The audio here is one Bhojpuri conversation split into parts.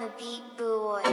the beat boy.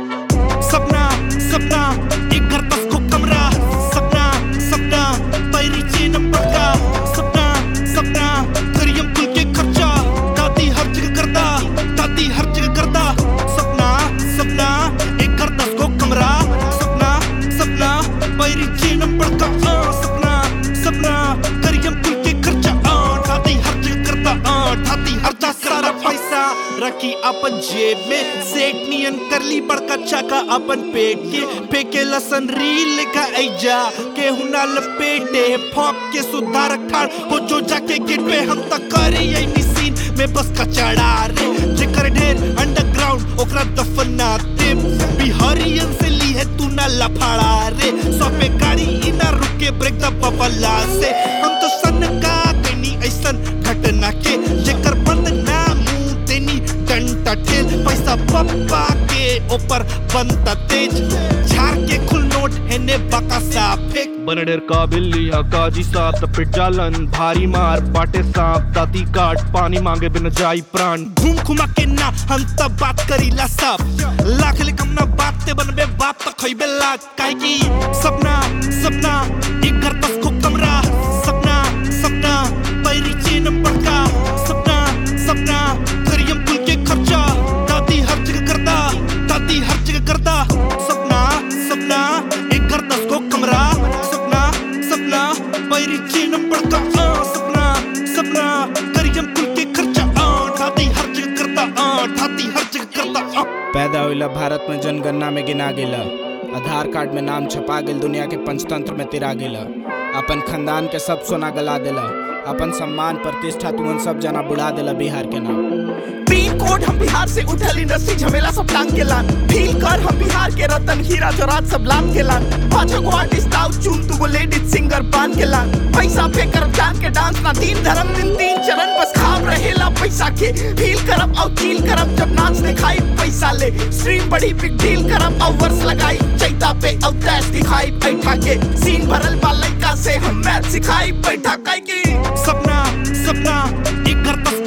सपना सपना एक घर दस को कमरा सपना सपना पैरी चीन पड़का सपना सपना करियम कुल के खर्चा दादी हर जगह करदा दादी हर जगह करदा सपना सपना एक घर दस को कमरा सपना सपना पैरी चीन पड़का आ, सपना सपना करियम कुल के खर्चा आ, दादी हर जगह करदा आ, दादी हर जगह सारा पैसा रखी अपन जेब में सेठ नियन कर ली बड़का चाका अपन पेट के फेंके लसन रील का ऐजा के हुना लपेटे फॉक के सुधार ठाड़ हो जो जाके गेट पे हम तक करे यही सीन में बस का चढ़ा रे जेकर ढेर अंडरग्राउंड ओकरा दफना दे बिहारियन से ली है तू ना लफाड़ा रे सौ पे गाड़ी इना रुके ब्रेक द बबला से हम तो सन का कनी ऐसन घटना के जेकर बंद ना मुंह देनी डंटा ठेल पैसा पप्पा के ऊपर बनता तेज झाड़ के खुल नोट है ने बका सा फेंक बनडेर का बिल्ली हा काजी साथ पिट जालन भारी मार बाटे सांप दाती काट पानी मांगे बिन जाई प्राण घूम घुमा के ना हम तब बात करीला सब लाख ले कम ना बात ते बनबे बाप तक खइबे लाख काहे की सपना सपना एक घर दस को कमरा सपना सपना पैरी चीन पड़का सपना सपना करियम कुल के खर्चा दादी हर जगह करदा दादी हर जगह करदा सपना सपना एक घर दस को कमरा सपना सपना पैरी चीन पड़का आ, सपना सपना करियम कुल के खर्चा आ, दादी हर जगह करदा आ, दादी हर जगह करदा आ। पैदा होइला भारत में जनगणना में गिना गेला आधार कार्ड में नाम छपा गेल दुनिया के पंचतंत्र में तिरा गेला अपन खानदान के सब सोना गला देला अपन सम्मान प्रतिष्ठा तुमन सब जना बुढ़ा देला बिहार के नाम पिन कोड हम बिहार से उठल इंडस्ट्री झमेला सब टांग के लान फील कर हम बिहार के रतन हीरा जोरात सब लान के लान पांच गो आर्टिस्ट आउ चुन तू गो लेडीज सिंगर बांध के लान पैसा पे करब जान के डांस ना तीन धर्म दिन तीन चरण बस खाब रहेला पैसा के फील करब और फील करब जब नाच दिखाई पैसा ले स्ट्रीम बड़ी बिग डील करब और वर्स लगाई चैता पे और दैश दिखाई बैठा के सीन भरल बा लइका से हम मैथ सिखाई बैठा काई की सपना सपना एक घर दस